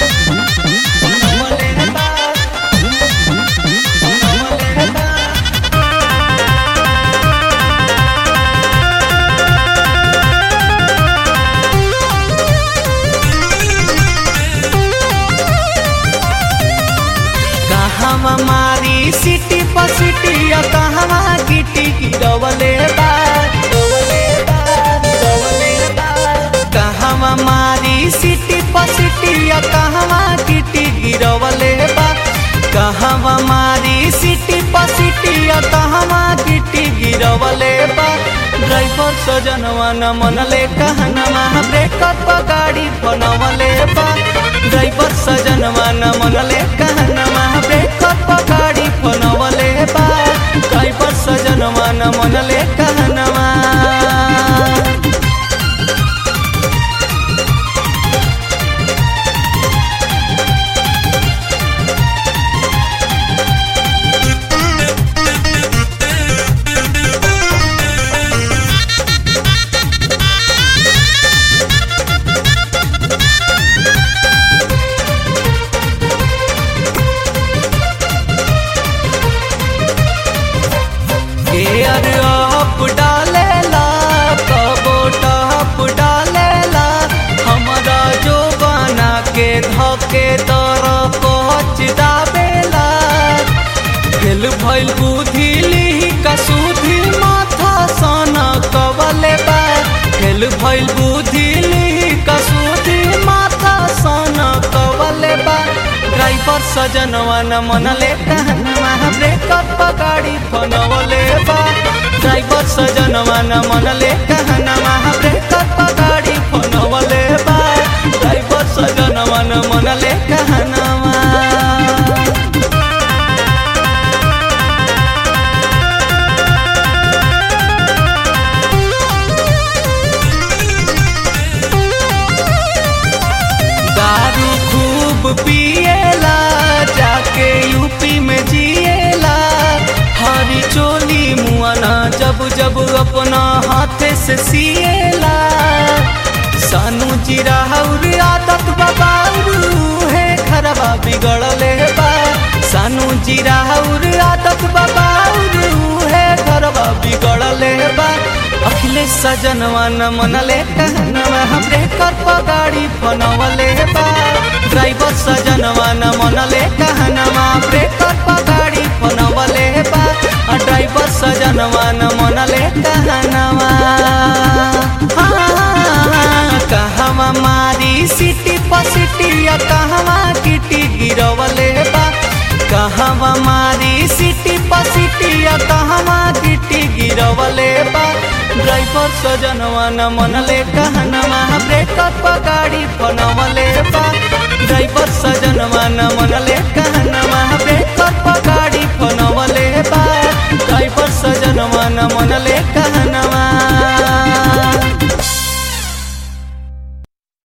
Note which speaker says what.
Speaker 1: बनवले बा बनवले बा कहवा मारी सिटी पर सिटी कहवा गिटी गिरवले बा गिरवले बा, गिरवले बा। कहवा मारी सिटी पर सिटी कहवा गिटी गिरवले बा कहवा मारी सिटी पर सिटी कहवा गिटी गिरवले बा ड्राइवर सजनवा न मनले कहनवा ब्रेकअप गाड़ी बनवले बा ड्राइवर सजनवा न मनले कहनवा ब्रेकअप गाड़ी बनवले बा ड्राइवर सजनवा न मनले कहनवा एयर अप डालेला कबो टप डालेला हमरा जो बना के धके दर पहुँच दाबेला फेल भइल बुद्धि लिही कसूधी माथा सन कवले बा फेल भइल बुद्धि लिही कसूधी माथा सन कवले बा ड्राइवर सजनवा न मनले कहनवा ब्रेकअप गाड़ी फनवले बा ड्राइवर सजनवा न मनले कहनवा ब्रेकअप गाड़ी फनवले बा ड्राइवर सजनवा न मनले कहनवा दारू खूब पिएला जाके यूपी में जिएला हरी चोली मुआना जब जब अपना हाथे से सिएला सानू जीरा और आदत बबारू है खरबा बिगड़ले बा सानू जीरा और आदत बबारू है खरबा बिगड़ले बा अखिलेश सजनवा न मनले कहनवा हमरे कर गाड़ी फनवले बा ड्राइवर सजनवा न मनले कहनवा ब्रेकर गाड़ी फनवले बा आ ड्राइवर सजनवा न मनले कहनवा हाँ, कहवा मारी सिटी पर सिटी कहवा किटी गिरवले बा कहवा मारी सिटी पर सिटी कहवा गिटी गिरवले बा ड्राइवर सजनवा न मनले कहनवा ब्रेकअप गाड़ी बनवले बा ड्राइवर सजनवा न मनले